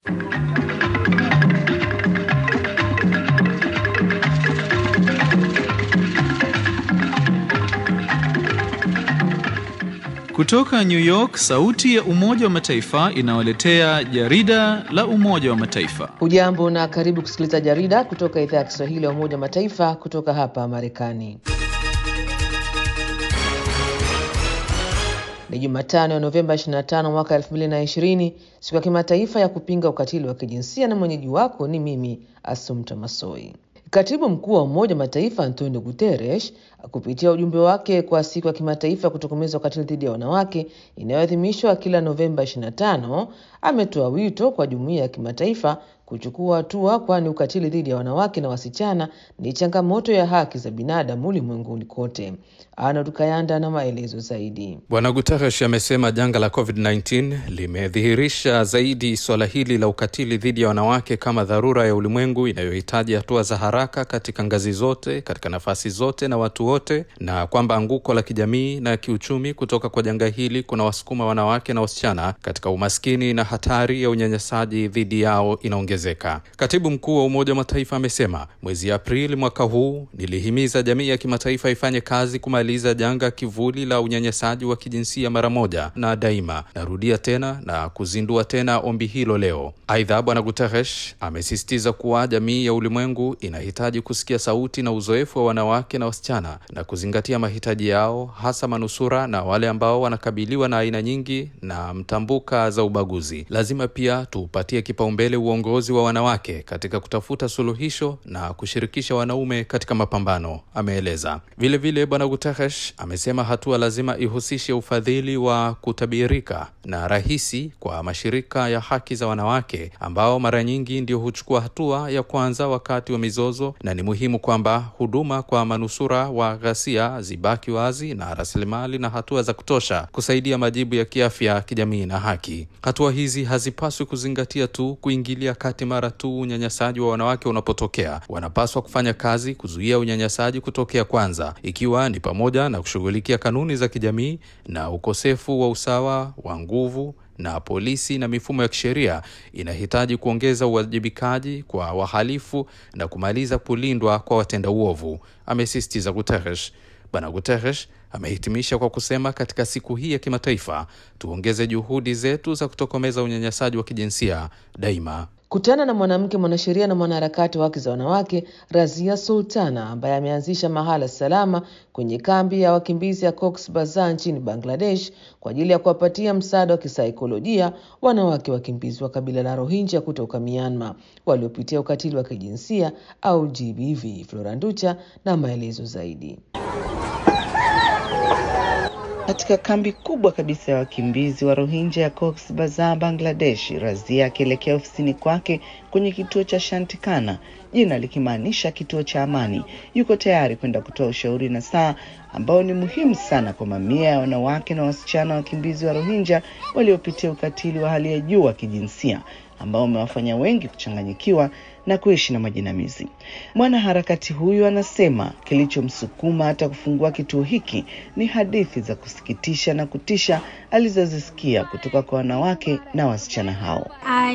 Kutoka New York, sauti ya Umoja wa Mataifa inawaletea jarida la Umoja wa Mataifa. Hujambo na karibu kusikiliza jarida kutoka idhaa ya Kiswahili ya Umoja wa Mataifa kutoka hapa Marekani. Ni Jumatano ya Novemba 25 mwaka 2020, siku ya kimataifa ya kupinga ukatili wa kijinsia, na mwenyeji wako ni mimi Asumta Masoi. Katibu mkuu wa Umoja wa Mataifa Antonio Guterres kupitia ujumbe wake kwa siku ya kimataifa ya kutokomeza ukatili dhidi ya wanawake inayoadhimishwa kila Novemba 25 ametoa wito kwa jumuiya ya kimataifa kuchukua hatua, kwani ukatili dhidi ya wanawake na wasichana ni changamoto ya haki za binadamu ulimwenguni kote. Arnold Kayanda na maelezo zaidi. Bwana Guterres amesema janga la COVID-19 limedhihirisha zaidi suala hili la ukatili dhidi ya wanawake kama dharura ya ulimwengu inayohitaji hatua za haraka katika ngazi zote, katika nafasi zote na watu wote, na kwamba anguko la kijamii na kiuchumi kutoka kwa janga hili kuna wasukuma wanawake na wasichana katika umaskini na hatari ya unyanyasaji dhidi yao inaongezeka. Katibu mkuu wa Umoja wa Mataifa amesema mwezi Aprili mwaka huu, nilihimiza jamii ya kimataifa ifanye kazi kumaliza janga kivuli la unyanyasaji wa kijinsia mara moja na daima. Narudia tena na kuzindua tena ombi hilo leo. Aidha, Bwana Guterres amesisitiza kuwa jamii ya ulimwengu inahitaji kusikia sauti na uzoefu wa wanawake na wasichana na kuzingatia mahitaji yao, hasa manusura na wale ambao wanakabiliwa na aina nyingi na mtambuka za ubaguzi. Lazima pia tuupatie kipaumbele uongozi wa wanawake katika kutafuta suluhisho na kushirikisha wanaume katika mapambano, ameeleza. Vilevile Bwana Guterres amesema hatua lazima ihusishe ufadhili wa kutabirika na rahisi kwa mashirika ya haki za wanawake ambao mara nyingi ndio huchukua hatua ya kwanza wakati wa mizozo, na ni muhimu kwamba huduma kwa manusura wa ghasia zibaki wazi na rasilimali na hatua za kutosha kusaidia majibu ya kiafya, kijamii na haki. Hatua hizi hazipaswi kuzingatia tu kuingilia kati mara tu unyanyasaji wa wanawake unapotokea. Wanapaswa kufanya kazi kuzuia unyanyasaji kutokea kwanza, ikiwa ni pamoja na kushughulikia kanuni za kijamii na ukosefu wa usawa wa nguvu na polisi na mifumo ya kisheria inahitaji kuongeza uwajibikaji kwa wahalifu na kumaliza kulindwa kwa watenda uovu, amesisitiza Guterres. Bwana Guterres amehitimisha kwa kusema, katika siku hii ya kimataifa tuongeze juhudi zetu za kutokomeza unyanyasaji wa kijinsia daima. Kutana na mwanamke mwanasheria na mwanaharakati wa haki za wanawake Razia Sultana ambaye ameanzisha mahala salama kwenye kambi ya wakimbizi ya Cox Bazar nchini Bangladesh kwa ajili ya kuwapatia msaada wa kisaikolojia wanawake wakimbizi wa kabila la Rohingya kutoka Myanmar waliopitia ukatili wa kijinsia au GBV. Floranducha na maelezo zaidi. Katika kambi kubwa kabisa ya wakimbizi wa Rohingya ya Cox Bazar, Bangladesh, Razia akielekea ofisini kwake kwenye kituo cha Shantikana, jina likimaanisha kituo cha amani, yuko tayari kwenda kutoa ushauri na saa ambao ni muhimu sana kwa mamia ya wanawake na wasichana wakimbizi wa Rohingya waliopitia ukatili wa hali ya juu wa kijinsia ambao umewafanya wengi kuchanganyikiwa na kuishi na majinamizi. Mwanaharakati huyu anasema kilichomsukuma hata kufungua kituo hiki ni hadithi za kusikitisha na kutisha alizozisikia kutoka kwa wanawake na wasichana hao.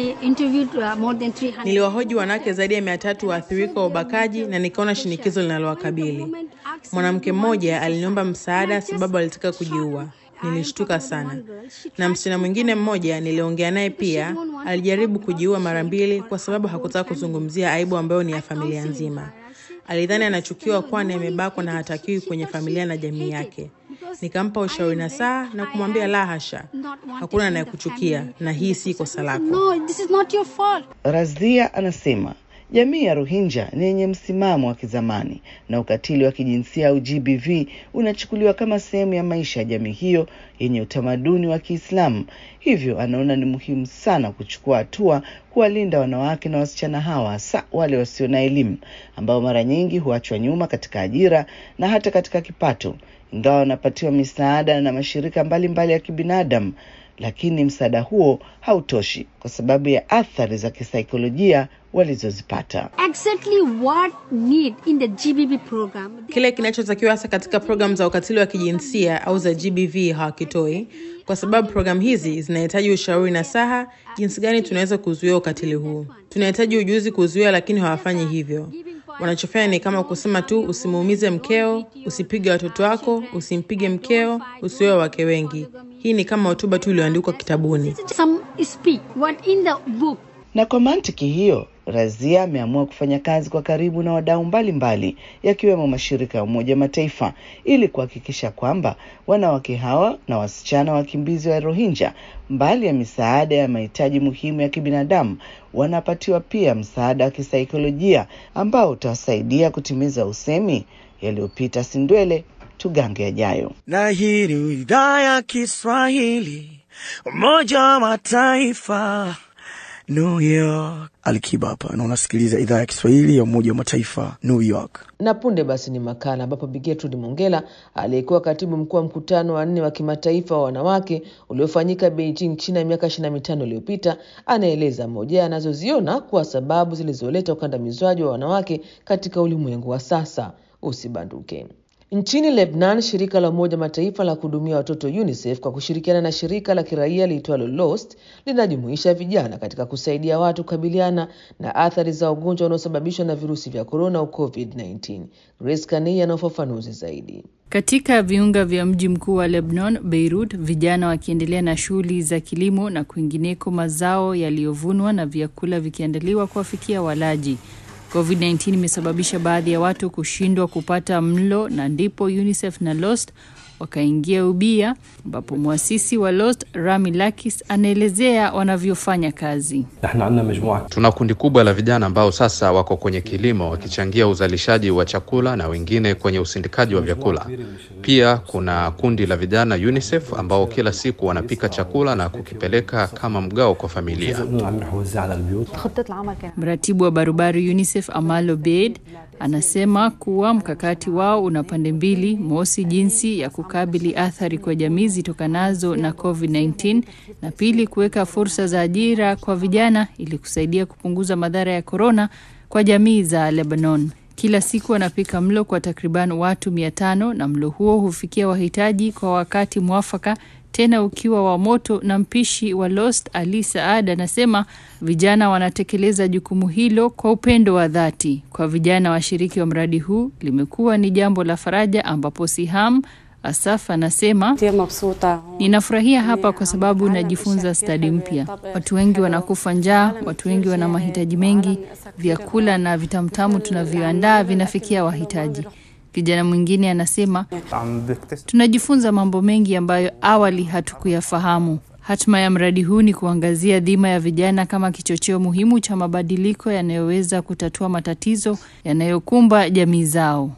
Niliwahoji wanawake zaidi ya mia tatu waathirika wa ubakaji na nikaona shinikizo linalowakabili. Mwanamke mmoja aliniomba msaada sababu alitaka kujiua. Nilishtuka sana. Na msichana mwingine mmoja niliongea naye pia alijaribu kujiua mara mbili kwa sababu hakutaka kuzungumzia aibu ambayo ni ya familia nzima. Alidhani anachukiwa kwani amebakwa na hatakiwi kwenye familia na jamii yake. Nikampa ushauri na saa na kumwambia la hasha, hakuna anayekuchukia na hii si kosa lako. Razia anasema jamii ya Rohingya ni yenye msimamo wa kizamani na ukatili wa kijinsia au GBV unachukuliwa kama sehemu ya maisha ya jamii hiyo yenye utamaduni wa Kiislamu. Hivyo anaona ni muhimu sana kuchukua hatua kuwalinda wanawake na wasichana hawa, hasa wale wasio na elimu ambao mara nyingi huachwa nyuma katika ajira na hata katika kipato, ingawa wanapatiwa misaada na mashirika mbalimbali mbali ya kibinadamu lakini msaada huo hautoshi kwa sababu ya athari za kisaikolojia walizozipata. exactly what need in the GBB program. Kile kinachotakiwa hasa katika programu za ukatili wa kijinsia au za GBV hawakitoi, kwa sababu programu hizi zinahitaji ushauri na saha jinsi gani tunaweza kuzuia ukatili huu. Tunahitaji ujuzi kuzuia, lakini hawafanyi hivyo. Wanachofanya ni kama kusema tu, usimuumize mkeo, usipige watoto wako, usimpige mkeo, usioe wake wengi. Hii ni kama hotuba tu iliyoandikwa kitabuni. Some speak what in the book. Na kwa mantiki hiyo, Razia ameamua kufanya kazi kwa karibu na wadau mbalimbali yakiwemo mashirika ya Umoja wa Mataifa ili kuhakikisha kwamba wanawake hawa na wasichana wakimbizi wa Rohingya, mbali ya misaada ya mahitaji muhimu ya kibinadamu, wanapatiwa pia msaada wa kisaikolojia ambao utawasaidia kutimiza usemi yaliyopita sindwele tugange yajayo. na hii ni idhaa ya Kiswahili Umoja wa Mataifa New York. Alikiba hapa na unasikiliza idhaa ya Kiswahili ya Umoja wa Mataifa New York. Na punde basi ni makala ambapo Bi Gertrude Mongella aliyekuwa katibu mkuu wa mkutano wa nne wa kimataifa wa wanawake uliofanyika Beijing, China miaka ishirini na mitano iliyopita anaeleza moja anazoziona kuwa sababu zilizoleta ukandamizwaji wa wanawake katika ulimwengu wa sasa. Usibanduke. Nchini Lebanon, shirika la Umoja Mataifa la kuhudumia watoto UNICEF kwa kushirikiana na shirika la kiraia liitwalo Lost linajumuisha vijana katika kusaidia watu kukabiliana na athari za ugonjwa unaosababishwa na virusi vya korona au COVID-19. Grace Kanei ana ufafanuzi zaidi. Katika viunga vya mji mkuu wa Lebanon, Beirut, vijana wakiendelea na shughuli za kilimo na kwingineko, mazao yaliyovunwa na vyakula vikiandaliwa kuwafikia walaji. COVID-19 imesababisha baadhi ya watu kushindwa kupata mlo na ndipo UNICEF na Lost wakaingia ubia, ambapo mwasisi wa Lost Rami Lakis anaelezea wanavyofanya kazi. Tuna kundi kubwa la vijana ambao sasa wako kwenye kilimo wakichangia uzalishaji wa chakula na wengine kwenye usindikaji wa vyakula. Pia kuna kundi la vijana UNICEF ambao kila siku wanapika chakula na kukipeleka kama mgao kwa familia. Mratibu wa barubaru UNICEF Amal Obeid anasema kuwa mkakati wao una pande mbili: mosi, jinsi ya kukabili athari kwa jamii zitokanazo na COVID-19 na pili, kuweka fursa za ajira kwa vijana ili kusaidia kupunguza madhara ya korona kwa jamii za Lebanon. Kila siku wanapika mlo kwa takriban watu mia tano na mlo huo hufikia wahitaji kwa wakati mwafaka tena ukiwa wa moto. Na mpishi wa Lost Ali Saad anasema vijana wanatekeleza jukumu hilo kwa upendo wa dhati. Kwa vijana washiriki wa mradi huu limekuwa ni jambo la faraja, ambapo Siham Asaf anasema ninafurahia hapa kwa sababu najifunza stadi mpya. Watu wengi wanakufa njaa, watu wengi wana mahitaji mengi. Vyakula na vitamtamu tunavyoandaa vinafikia wahitaji. Kijana mwingine anasema tunajifunza mambo mengi ambayo awali hatukuyafahamu. Hatma ya mradi huu ni kuangazia dhima ya vijana kama kichocheo muhimu cha mabadiliko yanayoweza kutatua matatizo yanayokumba jamii zao.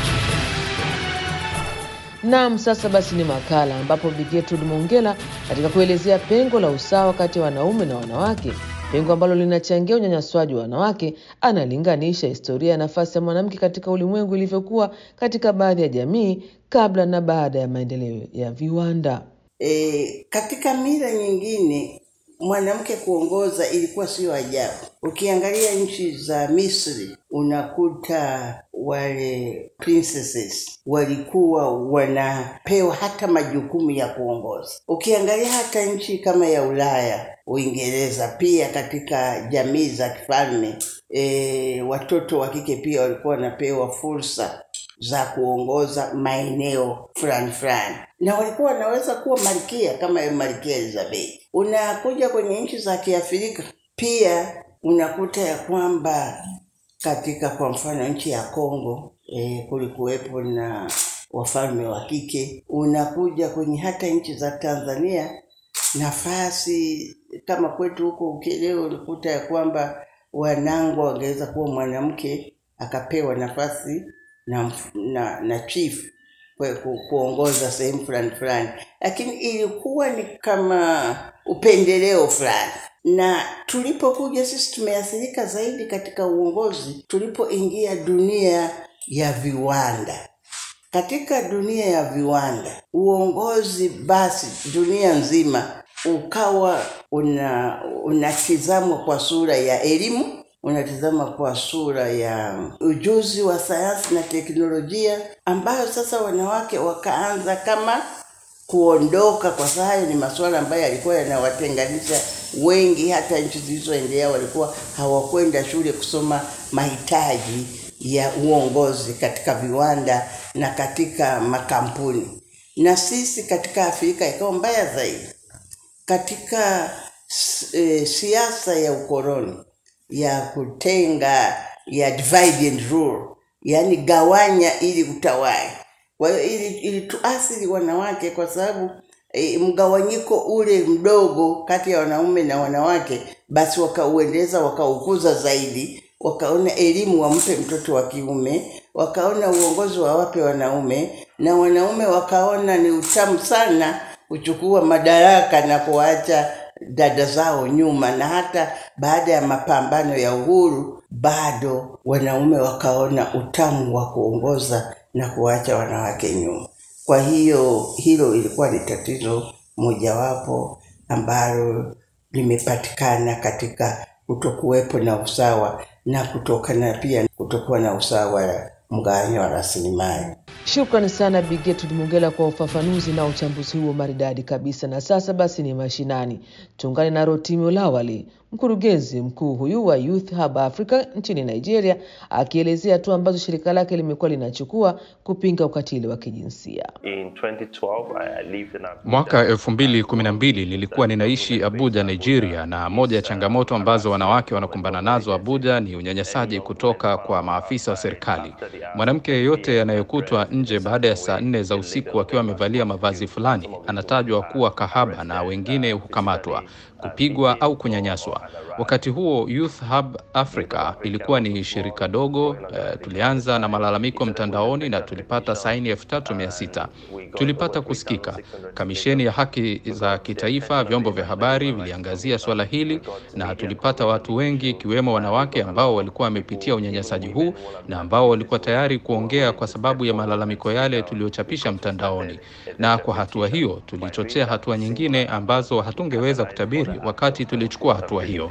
Naam, sasa basi ni makala ambapo Bi Gertrude Mongella katika kuelezea pengo la usawa kati ya wanaume na wanawake, pengo ambalo linachangia unyanyaswaji wa wanawake, analinganisha historia ya nafasi ya mwanamke katika ulimwengu ilivyokuwa katika baadhi ya jamii kabla na baada ya maendeleo ya viwanda. E, katika mila nyingine mwanamke kuongoza ilikuwa sio ajabu. Ukiangalia nchi za Misri unakuta wale princesses walikuwa wanapewa hata majukumu ya kuongoza. Ukiangalia hata nchi kama ya Ulaya, Uingereza, pia katika jamii za kifalme e, watoto wa kike pia walikuwa wanapewa fursa za kuongoza maeneo fulani fulani, na walikuwa wanaweza kuwa malkia kama malkia Elizabeth. Unakuja kwenye nchi za Kiafrika pia unakuta ya kwamba katika kwa mfano nchi ya Kongo e, kulikuwepo na wafalme wa kike. Unakuja kwenye hata nchi za Tanzania nafasi kama kwetu huko Ukerewe, ulikuta ya kwamba Wanangwa wangeweza kuwa mwanamke akapewa nafasi na, na, na chief kwa ku, kuongoza sehemu fulani fulani, lakini ilikuwa ni kama upendeleo fulani. Na tulipokuja sisi tumeathirika zaidi katika uongozi tulipoingia dunia ya viwanda. Katika dunia ya viwanda, uongozi basi dunia nzima ukawa una unatizamwa kwa sura ya elimu, unatizama kwa sura ya ujuzi wa sayansi na teknolojia, ambayo sasa wanawake wakaanza kama kuondoka, kwa sababu hayo ni masuala ambayo yalikuwa yanawatenganisha wengi. Hata nchi zilizoendelea walikuwa hawakwenda shule kusoma mahitaji ya uongozi katika viwanda na katika makampuni. Na sisi katika Afrika ikawa mbaya zaidi katika e, siasa ya ukoloni ya kutenga ya divide and rule, yaani gawanya ili utawale. Kwa hiyo ili, ili tuathiri wanawake kwa sababu e, mgawanyiko ule mdogo kati ya wanaume na wanawake, basi wakauendeleza wakaukuza zaidi, wakaona elimu wampe mtoto wa kiume, wakaona uongozi wawape wanaume, na wanaume wakaona ni utamu sana kuchukua madaraka na kuwaacha dada zao nyuma, na hata baada ya mapambano ya uhuru bado wanaume wakaona utamu wa kuongoza na kuwacha wanawake nyuma. Kwa hiyo hilo ilikuwa ni tatizo mojawapo ambalo limepatikana katika kutokuwepo na usawa na kutokana pia kutokuwa na usawa wa mgawanyo wa rasilimali. Shukrani sana Bigetu Mungela kwa ufafanuzi na uchambuzi huo maridadi kabisa. Na sasa basi ni mashinani, tuungane na Rotimi Olawali, mkurugenzi mkuu huyu wa Youth Hub Africa nchini Nigeria, akielezea hatua ambazo shirika lake limekuwa linachukua kupinga ukatili wa kijinsia. Mwaka elfu mbili kumi na mbili nilikuwa ninaishi Abuja, Nigeria, na moja ya changamoto ambazo wanawake wanakumbana nazo Abuja ni unyanyasaji kutoka kwa maafisa wa serikali. Mwanamke yeyote anayekutwa nje baada ya saa nne za usiku akiwa amevalia mavazi fulani anatajwa kuwa kahaba na wengine hukamatwa, kupigwa au kunyanyaswa. Wakati huo Youth Hub Africa ilikuwa ni shirika dogo. Uh, tulianza na malalamiko mtandaoni na tulipata saini elfu tatu mia sita. Tulipata kusikika. Kamisheni ya haki za kitaifa, vyombo vya habari viliangazia swala hili na tulipata watu wengi ikiwemo wanawake ambao walikuwa wamepitia unyanyasaji huu na ambao walikuwa tayari kuongea kwa sababu ya malalamiko yale tuliyochapisha mtandaoni. Na kwa hatua hiyo tulichochea hatua nyingine ambazo hatungeweza kutabiri wakati tulichukua hatua hiyo.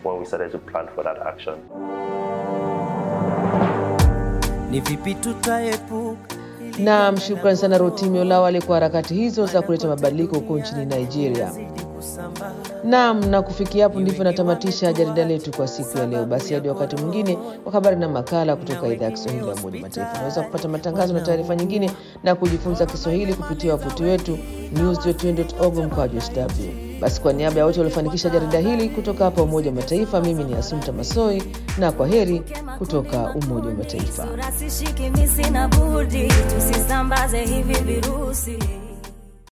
Ni vipi tutaepuka Naam, shukrani sana Rotimi Olawale kwa harakati hizo za kuleta mabadiliko huko nchini Nigeria. Naam, na kufikia hapo ndivyo natamatisha jarida letu kwa siku ya leo. Basi hadi wakati mwingine kwa habari na makala kutoka idhaa ya Kiswahili ya Umoja Mataifa. Unaweza kupata matangazo na taarifa nyingine na kujifunza Kiswahili kupitia wavuti wetu news.org mkwaju sw. Basi kwa niaba ya wote waliofanikisha jarida hili kutoka hapa Umoja wa Mataifa, mimi ni Asumta Masoi na kwa heri kutoka Umoja wa Mataifa. Sura sishiki, mimi sina budi, tusisambaze hivi virusi.